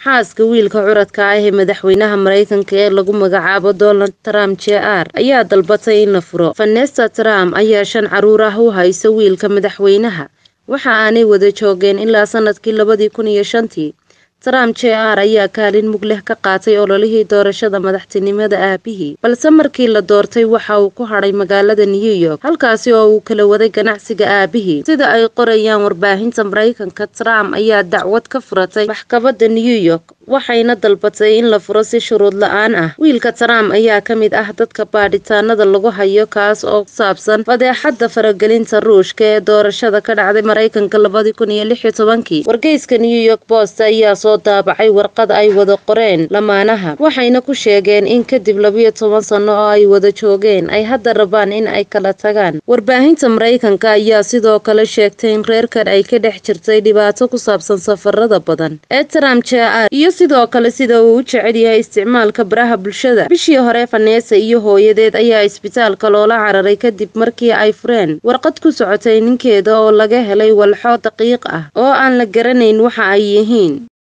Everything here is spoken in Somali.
xaaska wiilka curadka ah ee madaxweynaha maraykanka ee lagu magacaabo donald trump jr ayaa dalbatay in la furo vanessa trump ayaa shan caruur ah u haysa wiilka madaxweynaha waxa aanay wada joogeen ilaa sanadkii labadii kun iyo shantii trump jr ayaa kaalin mug leh ka qaatay ololihii doorashada madaxtinimada aabihii balse markii la doortay waxa uu ku hadhay magaalada new york halkaasi oo uu kala waday ganacsiga aabihii sida ay qorayaan warbaahinta maraykanka trump ayaa dacwad ka furatay maxkamada new york waxayna dalbatay in la furo si shuruud la-aan ah wiilka trump ayaa ka mid ah dadka baadhitaanada lagu hayo kaas oo ku saabsan fadeexada faragelinta ruushka ee doorashada ka dhacday maraykanka labadii kun iyo lix iyo tobankii wargeyska new york post ayaa soo daabacay warqad ay wada qoreen lamaanaha waxayna ku sheegeen in kadib labiyo toban sano oo ay wada joogeen ay hadda rabaan in ay kala tagaan warbaahinta maraykanka ayaa sidoo kale sheegtay in reerkan ay ka dhex jirtay dhibaato ku saabsan safarada badan ee trump jr iyo sidoo kale sida uu u jecel yahay isticmaalka baraha bulshada bishii hore vanessa iyo hooyadeed ayaa isbitaalka loola cararay kadib markii ay fureen warqad ku socotay ninkeeda oo laga helay walxo daqiiq ah oo aan la garanayn waxa ay yihiin